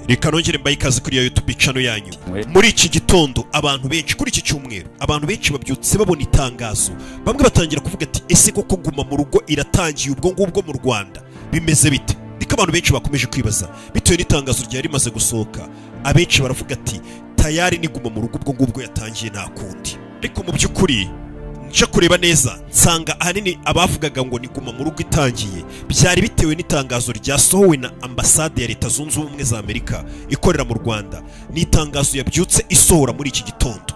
reka nongere mbaye ikaze kuri iyo yutube icano yanyu muri iki gitondo abantu benshi kuri iki cyumweru abantu benshi babyutse babona itangazo bamwe batangira kuvuga ati ese koko guma mu rugo iratangiye ubwo ngubwo mu rwanda bimeze bite niko abantu benshi bakomeje kwibaza bitewe n'itangazo ryari rimaze gusohoka abenshi baravuga ati tayari ni guma mu rugo ubwo ngubwo yatangiye nta kundi ariko mu by'ukuri nje kureba neza nsanga ahanini abavugaga ngo ni guma mu rugo itangiye byari bitewe n'itangazo ryasohowe na ambasade ya leta zunze ubumwe za amerika ikorera mu rwanda ni itangazo yabyutse isohora muri iki gitondo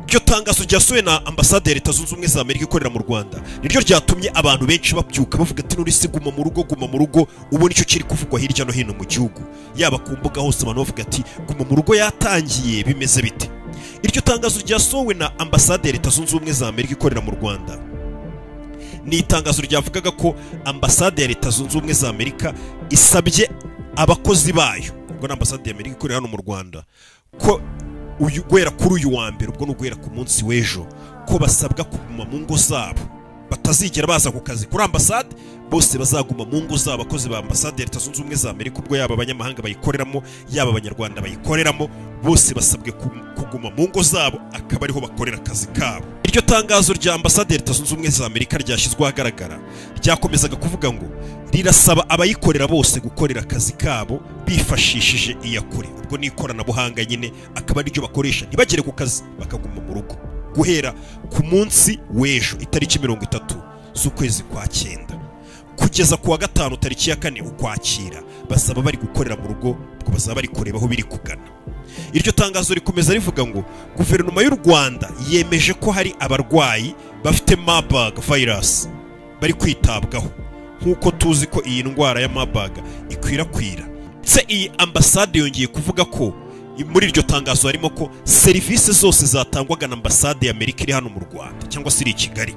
iryo tangazo ryasohowe na ambasade ya leta zunze ubumwe za amerika ikorera mu rwanda niryo ryatumye abantu benshi babyuka bavuga ati nurisi guma mu rugo guma mu rugo ubu nicyo kiri kuvugwa hirya no hino mu gihugu yaba ku mbuga hose abantu bavuga ati guma mu rugo yatangiye bimeze bite iryo tangazo ryasohowe na ambasade ya leta zunze ubumwe za amerika ikorera mu rwanda ni itangazo ryavugaga ko ambasade ya leta zunze ubumwe za amerika isabye abakozi bayo ubwo ni ambasade ya amerika ikorera hano mu rwanda ko uyu guhera kuri uyu wa mbere ubwo ni uguhera ku munsi w'ejo ko basabwa kuguma mu ngo zabo batazigera baza ku kazi kuri ambasade bose bazaguma mu ngo zabo abakozi ba ambasade ya leta zunze ubumwe za amerika ubwo yaba abanyamahanga bayikoreramo yaba abanyarwanda bayikoreramo bose basabwe kuguma mu ngo zabo akaba ariho bakorera akazi kabo iryo tangazo rya ambasade ya leta zunze ubumwe za amerika ryashyizweho ahagaragara ryakomezaga kuvuga ngo rirasaba abayikorera bose gukorera akazi kabo bifashishije iyakure ubwo ni ikoranabuhanga nyine akaba ariryo bakoresha ntibagere ku kazi bakaguma mu rugo guhera ku munsi w'ejo itariki mirongo itatu z'ukwezi kwa cyenda kugeza ku wa gatanu tariki ya kane ukwakira basaba bari gukorera mu rugo ubwo bazaba bari kureba aho biri kugana iryo tangazo rikomeza rivuga ngo guverinoma y'u rwanda yemeje ko hari abarwayi bafite mabaga virus bari kwitabwaho nk'uko tuzi ko iyi ndwara ya mabaga ikwirakwira ndetse iyi ambasade yongeye kuvuga ko muri iryo tangazo harimo ko serivisi zose zatangwaga na ambasade ya amerika iri hano mu rwanda cyangwa se iri i kigali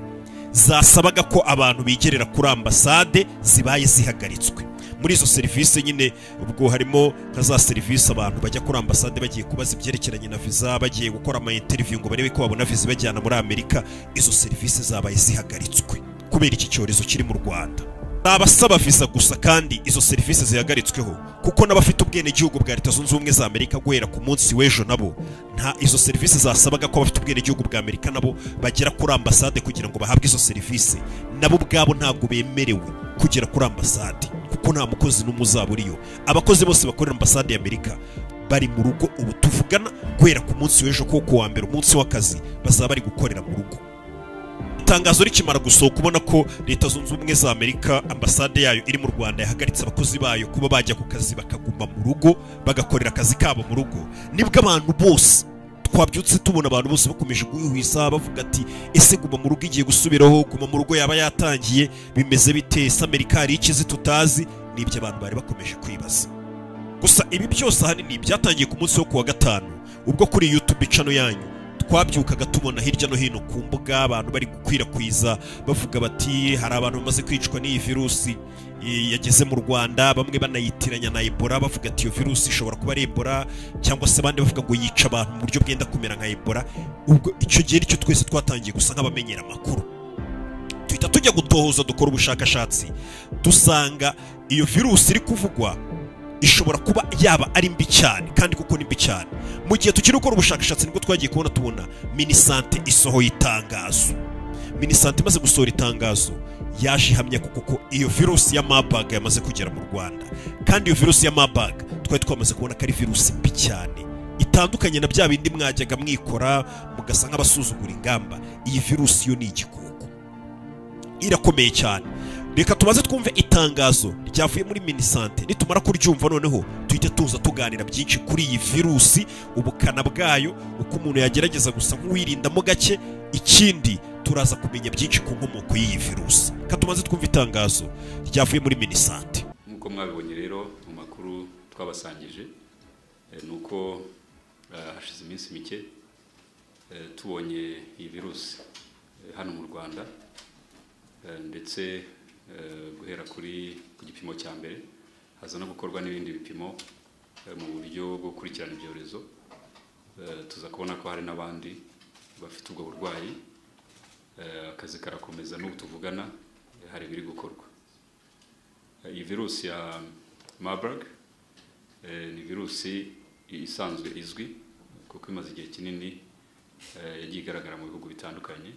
zasabaga ko abantu bigerera kuri ambasade zibaye zihagaritswe muri izo serivisi nyine ubwo harimo nka za serivisi abantu bajya kuri ambasade bagiye kubaza ibyerekeranye na viza bagiye gukora ama interview ngo barebe ko babona viza bajyana muri amerika izo serivisi zabaye zihagaritswe kubera iki cyorezo kiri mu rwanda ni abasaba viza gusa kandi izo serivisi zihagaritsweho kuko n'abafite ubwenegihugu bwa leta zunze ubumwe za amerika guhera ku munsi w'ejo nabo nta izo serivisi zasabaga ko abafite ubwenegihugu bwa amerika nabo bagera kuri ambasade kugira ngo bahabwe izo serivisi nabo ubwabo ntabwo bemerewe kugera kuri ambasade kuko nta mukozi n'umwe uzaba uriyo abakozi bose bakorera ambasade ya amerika bari mu rugo ubu tuvugana guhera ku munsi w'ejo kuko kuwa mbere umunsi w'akazi bazaba bari gukorera mu rugo itangazo rikimara gusohoka ubona ko leta zunze ubumwe za amerika ambasade yayo iri mu rwanda yahagaritse abakozi bayo kuba bajya ku kazi bakaguma mu rugo bagakorera akazi kabo mu rugo nibwo abantu bose twabyutse tubona abantu bose bakomeje guhwihwisa bavuga ati ese guma mu rugo igiye gusubiraho guma mu rugo yaba yatangiye bimeze bite ese amerika hari ikizi tutazi nibyo abantu bari bakomeje kwibaza gusa ibi byose ahanini byatangiye ku munsi wo kuwa gatanu ubwo kuri yutube icano yanyu twabyukaga tubona hirya no hino ku mbuga abantu bari gukwirakwiza bavuga bati hari abantu bamaze kwicwa n'iyi virusi yageze mu rwanda bamwe banayitiranya na ebola bavuga ati iyo virusi ishobora kuba ari ebola cyangwa se abandi bavuga ngo yica abantu mu buryo bwenda kumera nka ebola ubwo icyo gihe nicyo twese twatangiye gusa nk'abamenyera amakuru duhita tujya gutohoza dukora ubushakashatsi dusanga iyo virusi iri kuvugwa ishobora kuba yaba ari mbi cyane kandi kuko ni mbi cyane mu gihe tukiri gukora ubushakashatsi nibwo twagiye kubona tubona minisante isohoye itangazo minisante imaze gusohora itangazo yaje ihamya ko kuko iyo virusi ya mabaga yamaze kugera mu rwanda kandi iyo virusi ya mabaga twari twamaze kubona ko ari virusi mbi cyane itandukanye na bya bindi mwajyaga mwikora mugasa nk'abasuzugura ingamba iyi virusi yo ni igikuku irakomeye cyane reka tubaze twumve itangazo ryavuye muri minisante nitumara kuryumva noneho tuhite tuza tuganira byinshi kuri iyi virusi ubukana bwayo uko umuntu yagerageza gusa nk'uwirindamo gake ikindi turaza kumenya byinshi ku nkomoko y'iyi virusi reka tumaze twumve itangazo ryavuye muri minisante nk'uko mwabibonye rero mu makuru twabasangije ni uko hashize iminsi mike tubonye iyi virusi hano mu rwanda ndetse eh, guhera kuri ku gipimo cya mbere haza no gukorwa n'ibindi bipimo eh, mu buryo bwo gukurikirana ibyorezo Eh, tuza kubona ko hari n'abandi bafite ubwo burwayi Eh, akazi karakomeza n'ubu tuvugana eh, hari ibiri gukorwa Eh, iyi virusi ya marburg eh, ni virusi isanzwe izwi kuko imaze igihe kinini eh, yagiye igaragara mu bihugu bitandukanye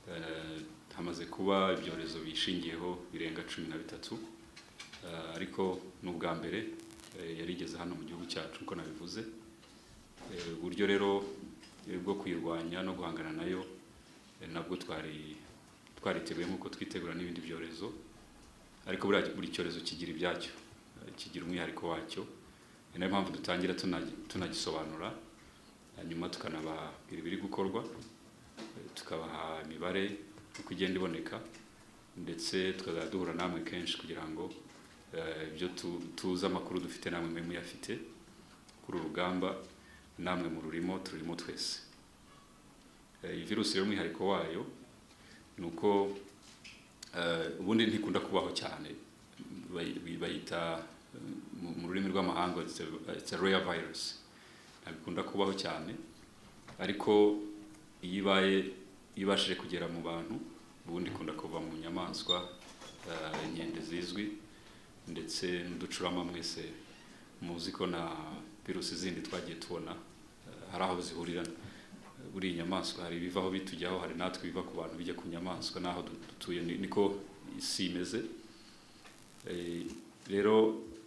Eh, hamaze kuba ibyorezo bishingiyeho birenga cumi na bitatu Eh, ariko ni ubwa mbere eh, yari igeze hano mu gihugu cyacu uko nabivuze Eh, uburyo rero eh, bwo kuyirwanya no guhangana nayo eh, nabwo twari twariteguye nk'uko twitegura n'ibindi byorezo ariko buriya buri cyorezo kigira ibyacyo eh, kigira umwihariko wacyo ni nayo mpamvu dutangira tunagi- tunagisobanura hanyuma tukanababwira ibiri gukorwa eh, tukabaha imibare uko igenda iboneka ndetse tukazajya duhura namwe kenshi kugira ngo eh, ibyo tu- tuzi amakuru dufite namwe mwe muyafite kuri uru rugamba namwe mururimo turimo twese Eh, iyi virusi rero umwihariko wayo ni uko eh, ubundi ntikunda kubaho cyane Bayi- bayi- bayita eh, mu mu rurimi rw'amahanga it's a- it's a rare virus ntabwo ikunda kubaho cyane ariko iyo ibaye iyo ibashije kugera mu bantu ubundi ikunda kuva mu nyamaswa eh, inkende zizwi ndetse n'uducurama mwese muzi ko na virusi zindi twagiye tubona eh, hari aho zihurira Eh, buri nyamaswa hari ibivaho bitujyaho hari natwe biva ku bantu bijya ku nyamaswa n'aho du- dutuye ni- niko isi imeze Eh, rero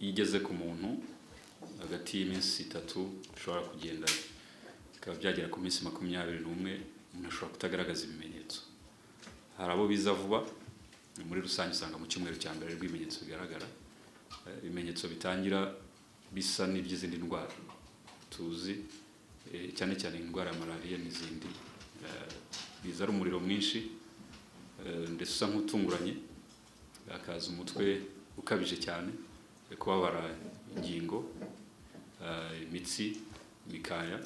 iyo igeze ku muntu hagati y'iminsi itatu ishobora kugenda bikaba byagera ku minsi makumyabiri n'umwe umuntu ashobora kutagaragaza ibimenyetso hari abo biza vuba muri rusange usanga mu cyumweru cya mbere aribwo ibimenyetso bigaragara Eh, ibimenyetso bitangira bisa n'iby'izindi ndwara tuzi eh, cyane cyane indwara ya malariya n'izindi Eh, biza ari umuriro mwinshi eh, ndetse usa nk'utunguranye akaza umutwe ukabije cyane eh, kubabara ingingo eh, imitsi imikaya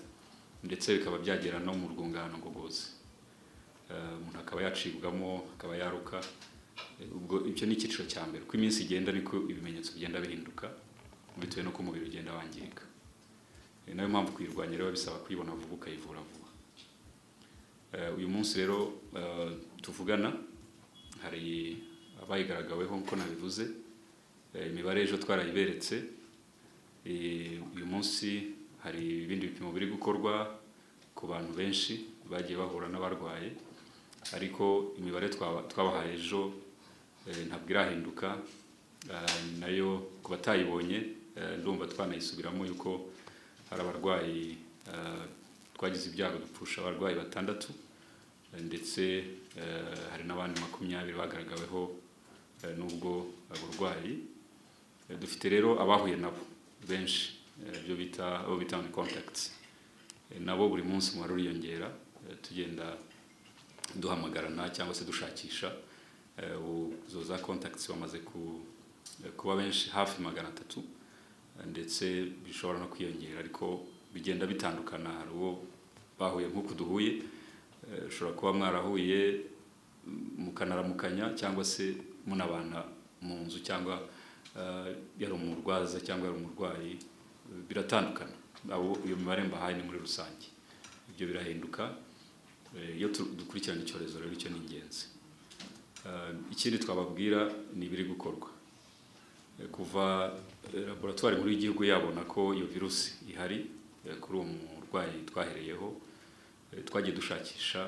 ndetse bikaba byagera no mu rwungano ngogozi Eh, umuntu akaba yacibwamo akaba yaruka Eh, ubwo ibyo ni icyiciro cya mbere uko iminsi igenda niko ibimenyetso bigenda bihinduka bitewe n'uko umubiri ugenda wangirika ni nayo mpamvu kuyirwanya rero bisaba kuyibona vuba ukayivura vuba Eh, uyu munsi rero eh, tuvugana hari abayigaragaweho nk'uko nabivuze Eh, imibare ejo twarayiberetse Eh, uyu munsi hari ibindi bipimo biri gukorwa ku bantu benshi bagiye bahura n'abarwaye ariko imibare twaba- twabahaye ejo eh, ntabwo irahinduka Eh, nayo ku batayibonye eh, ndumva twanayisubiramo yuko hari abarwayi eh, twagize ibyago dupfusha abarwayi batandatu eh, ndetse eh, hari n'abandi makumyabiri bagaragaweho eh, n'ubwo burwayi Eh, dufite rero abahuye nabo benshi eh, ibyo bita abo bita on contacts Eh, nabo buri munsi umubare uriyongera eh, tugenda duhamagarana cyangwa se dushakisha eh, izo za contacts bamaze ku- eh, kuba benshi hafi magana atatu eh, ndetse bishobora no kwiyongera ariko bigenda bitandukana hari uwo bahuye nk'uko duhuye eh, ushobora kuba mwarahuye mm, mukanaramukanya cyangwa se munabana mu nzu cyangwa eh, yari umurwaza cyangwa yari umurwayi eh, biratandukana abo iyo mibare mbahaye ni muri rusange ibyo birahinduka Eh, iyo tu- dukurikirana icyorezo rero icyo ni ingenzi Eh, ikindi twababwira ni ibiri gukorwa Eh, kuva eh, laboratwari nkuru y'igihugu yabona ko iyo virusi ihari eh, kuri uwo murwayi twahereyeho eh, twagiye dushakisha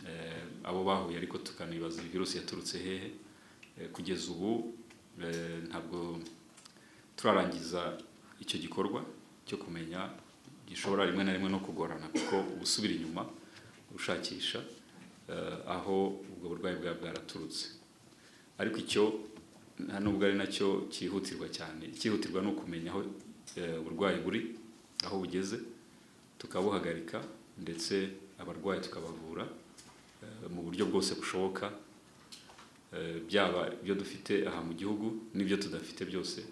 eh, abo bahuye ariko tukanibaza iyi virusi yaturutse hehe Eh, kugeza ubu eh, ntabwo turarangiza icyo gikorwa cyo kumenya gishobora rimwe na rimwe no kugorana kuko ubusubira inyuma ushakisha eh, aho ubwo burwayi bwaba bwaraturutse ariko icyo nta nubwo ari nacyo cyihutirwa cyane icyihutirwa ni ukumenya aho eh, uburwayi buri aho bugeze tukabuhagarika ndetse abarwayi tukabavura eh, mu buryo bwose bushoboka eh, byaba ibyo dufite aha mu gihugu n'ibyo tudafite byose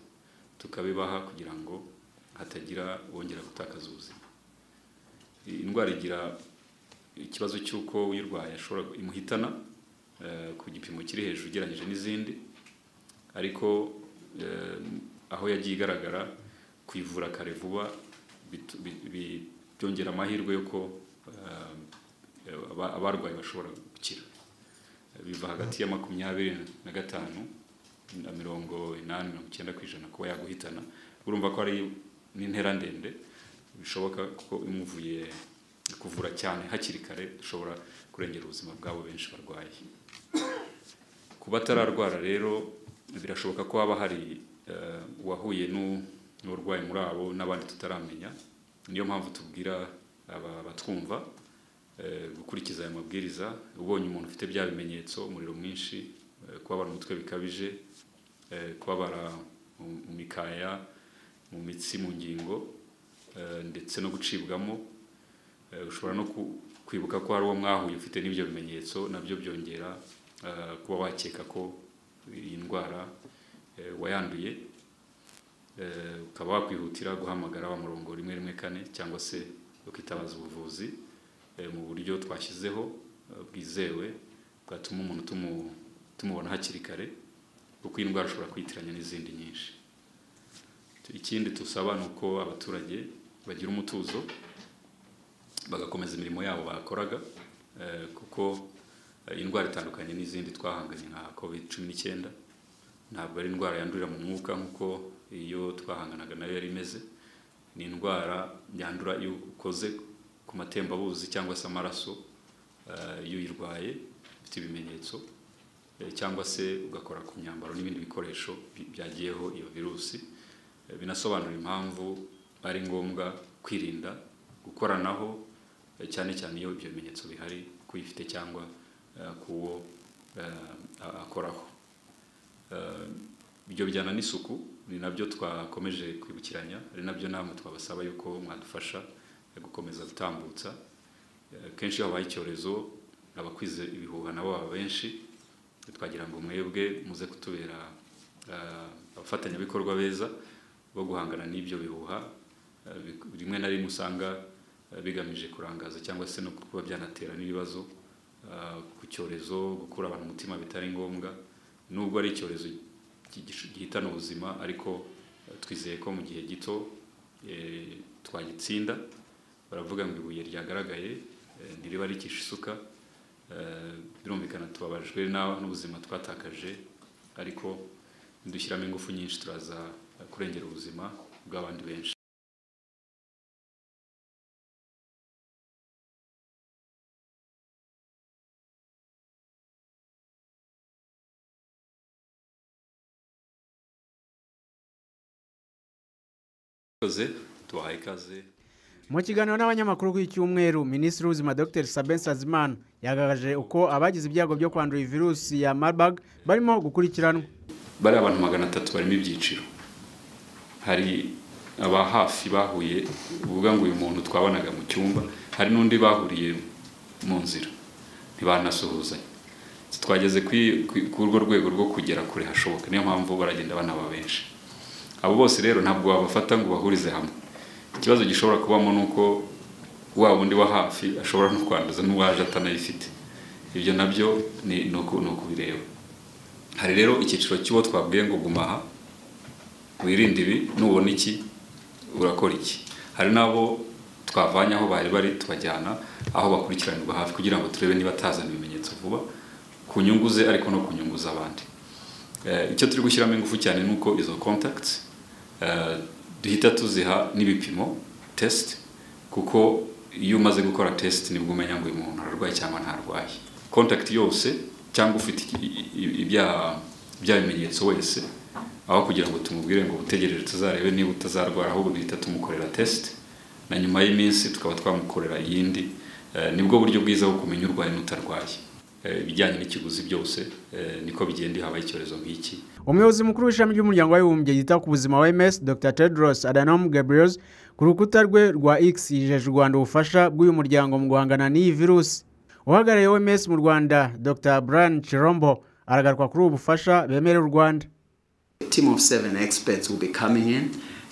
tukabibaha kugira ngo hatagira wongera gutakaza ubuzima indwara igira ikibazo cy'uko uyirwaye ashobora imuhitana eh, ku gipimo kiri hejuru ugereranyije n'izindi ariko eh, aho yagiye igaragara kuyivura kare vuba bitu- bi- bi- byongera amahirwe y'uko eh, aba- abarwayi bashobora gukira biva hagati ya makumyabiri na gatanu na mirongo inani mirongo icyenda ku ijana kuba yaguhitana urumva ko ari n'intera ndende bishoboka kuko imuvuye kuvura cyane hakiri kare dushobora kurengera ubuzima bw'abo benshi barwaye ku batararwara rero birashoboka ko haba hari eh, uwahuye n'u- n'uburwayi muri abo n'abandi tutaramenya niyo mpamvu tubwira aba batwumva eh, gukurikiza aya mabwiriza ubonye umuntu ufite bya bimenyetso umuriro mwinshi eh, kubabara umutwe bikabije eh, kubabara mu- mu mikaya mu mitsi mu ngingo eh, ndetse no gucibwamo Eh, ushobora no ku- kwibuka ko hari uwo mwahuye ufite n'ibyo bimenyetso nabyo byongera eh, kuba wakeka ko iyi ndwara eh, wayanduye Eh, ukaba wakwihutira guhamagara wa murongo rimwe rimwe kane cyangwa se ukitabaza ubuvuzi eh, mu buryo twashyizeho eh, bwizewe bwatuma umuntu tumu- tumubona hakiri kare kuko iyi ndwara ushobora kwitiranya n'izindi nyinshi ikindi tusaba ni uko abaturage bagira umutuzo bagakomeza imirimo yabo bakoraga eh, kuko eh, indwara itandukanye n'izindi twahanganye nka covid cumi n'icyenda ntabwo ari indwara yandurira mu mwuka nk'uko iyo twahanganaga nayo yari imeze ni indwara yandura iyo ukoze ku matembabuzi cyangwa se amaraso eh, iyo uyirwaye ifite ibimenyetso eh, cyangwa se ugakora ku myambaro n'ibindi bikoresho bi- byagiyeho iyo virusi Eh, binasobanura impamvu ari ngombwa kwirinda gukoranaho eh, cyane cyane iyo ibyo bimenyetso bihari kuyifite cyangwa eh, kuwo eh, a- akoraho Eh, ibyo bijyana n'isuku ni nabyo twakomeje kwibukiranya ari nabyo namwe twabasaba yuko mwadufasha eh, gukomeza gutambutsa Eh, kenshi iyo habaye icyorezo abakwize ibihuha nabo baba benshi twagira ngo mwebwe muze kutubera eh, abafatanyabikorwa beza bo guhangana n'ibyo bihuha eh, bik- rimwe na rimwe usanga eh, bigamije kurangaza cyangwa se no kuba byanatera n'ibibazo eh, ku cyorezo gukura abantu umutima bitari ngombwa nubwo ari icyorezo gi- gish- gihitana ubuzima ariko eh, twizeye ko mu gihe gito eh, twagitsinda baravuga ngo ibuye ryagaragaye eh, ntiriba rikisha isuka Eh, birumvikana tubabajwe na- n'ubuzima twatakaje ariko dushyiramo ingufu nyinshi turaza eh, kurengera ubuzima bw'abandi benshi Ikoze, tubahaye ikaze mu kiganiro n'abanyamakuru k'icyumweru minisitiri w'ubuzima dr sabin sazimana yagaragaje uko abagize ibyago byo kwandura iyi virusi ya marburg barimo gukurikiranwa bari abantu magana atatu barimo ibyiciro hari aba hafi bahuye uvuga ngo uyu muntu twabonaga mu cyumba hari n'undi bahuriye mu nzira ntibanasuhuzanya twageze kuri- kuri- kuri urwo rwego rwo kugera kure hashoboka niyo mpamvu baragenda banaba benshi abo bose rero ntabwo wabafata ngo ubahurize hamwe ikibazo gishobora kubamo ni uko wa wundi wa hafi ashobora no kwanduza n'uwaje atanayifite ibyo nabyo ni ni uku- ni ukubireba hari rero icyiciro cy'uwo twabwiye ngo guma aha wirinde ibi nubona iki urakora iki hari n'abo twavanye aho bari bari tubajyana aho bakurikiranirwa hafi kugira ngo turebe niba atazana ibimenyetso vuba ku nyungu ze ariko no ku nyungu z'abandi Eh, icyo turi gushyiramo ingufu cyane ni uko izo contacts eh, duhita tuziha n'ibipimo test kuko iyo umaze gukora test nibwo umenya ngo uyu muntu ararwaye cyangwa ntarwaye contact yose cyangwa ufite i- i- i- ibya- ibya bimenyetso wese aho kugira ngo tumubwire ngo utegereje tuzarebe niba utazarwara ahubwo duhita tumukorera test na nyuma y'iminsi tukaba twamukorera iyindi Eh, nibwo buryo bwiza bwo kumenya urwaye n'utarwaye Eh, ibijyanye n'ikiguzi byose eh, niko bigenda iyo habaye icyorezo nk'iki umuyobozi mukuru w'ishami ry'umuryango w'abibumbye yita ku buzima wa ms dr tedros adhanom ghebreyesus ku rukuta rwe rwa x yijeje u rwanda ubufasha bw'uyu muryango mu guhangana n'iyi virusi uhagarariye oms mu rwanda dr brian chirombo aragaruka kuri ubu bufasha bemerera u rwanda A team of seven experts will be coming in.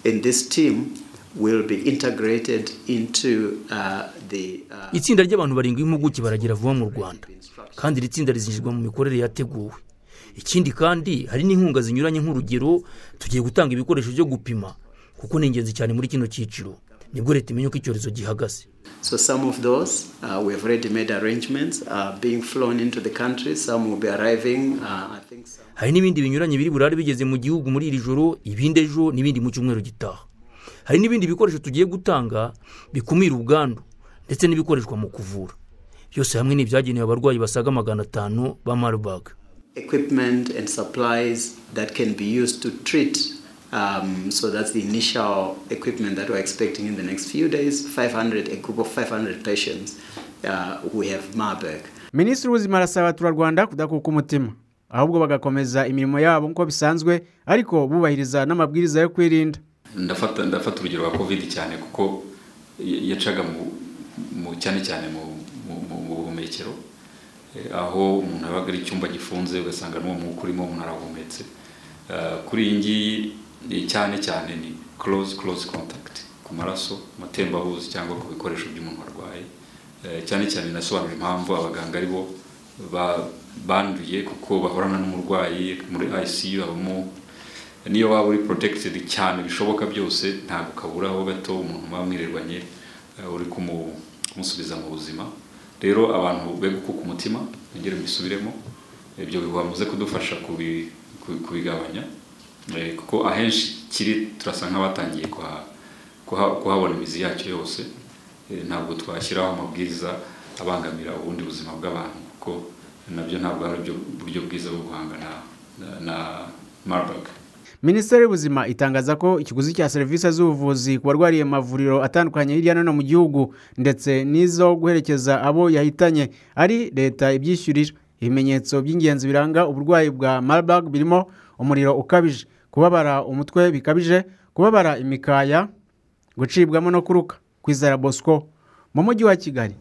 In this team, will be integrated into uh, the uh, itsinda ry'abantu barindwi b'impuguke baragera vuba mu rwanda kandi iri tsinda rizinjizwa mu mikorere yateguwe ikindi kandi hari n'inkunga zinyuranye nk'urugero tugiye gutanga ibikoresho byo gupima kuko ni ingenzi cyane muri kino cyiciro nibwo leta imenya uko icyorezo gihagaze so some of those uh, we have already made arrangements uh, being flown into the country some will be arriving uh, i think some hari n'ibindi binyuranye biri burare bigeze mu gihugu muri iri joro ibindi ejo n'ibindi mu cyumweru gitaha hari n'ibindi bikoresho tugiye gutanga bikumira ubwandu ndetse n'ibikoreshwa mu kuvura byose hamwe ni ibyagenewe abarwayi basaga magana atanu ba marubaga equipment and supplies that can be used to treat um, so that's the initial equipment that we're expecting in the next few days 500 a group of 500 patients uh, we have marburg minisitiri w'ubuzima arasaba abaturarwanda kudakuka umutima ahubwo bagakomeza imirimo yabo nk'uko bisanzwe ariko bubahiriza n'amabwiriza yo kwirinda ndafata ndafata urugero rwa kovide cyane kuko y- yacaga mu- mu cyane cyane mu mu- mu- mu buhumekero eh, aho umuntu yabaga ari icyumba gifunze ugasanga n'uwo mwuka urimo umuntu arahumetse Eh, kuri iyi ngiyi ni cyane cyane ni close close contact ku maraso amatembabuzi cyangwa ku bikoresho by'umuntu warwaye Eh, cyane cyane nasobanura impamvu abaganga ari bo ba- banduye kuko bahorana n'umurwayi muri ICU habamo niyo waba uri protected cyane bishoboka byose ntabwo ukaburaho gato umuntu muba mwirirwanye eh, uri kumu- kumusubiza mu buzima rero abantu be gukuka umutima bongere mbisubiremo ibyo bimaze kudufasha kubi- ku- kubigabanya eh, kuko ahenshi kiri turasa nk'abatangiye kuha- kuha- kuhabona imizi yacyo yose Eh, ntabwo twashyiraho amabwiriza abangamira ubundi buzima bw'abantu kuko nabyo ntabwo ari byo buryo bwiza bwo guhangana na- na marburg minisiteri y'ubuzima itangaza ko ikiguzi cya serivisi z'ubuvuzi ku barwariye mu mavuriro atandukanye hirya no hino mu gihugu ndetse n'izo guherekeza abo yahitanye ari leta ibyishyurira ibimenyetso by'ingenzi biranga uburwayi bwa marburg birimo umuriro ukabije kubabara umutwe bikabije kubabara imikaya gucibwamo no kuruka kwizera bosco mu mujyi wa kigali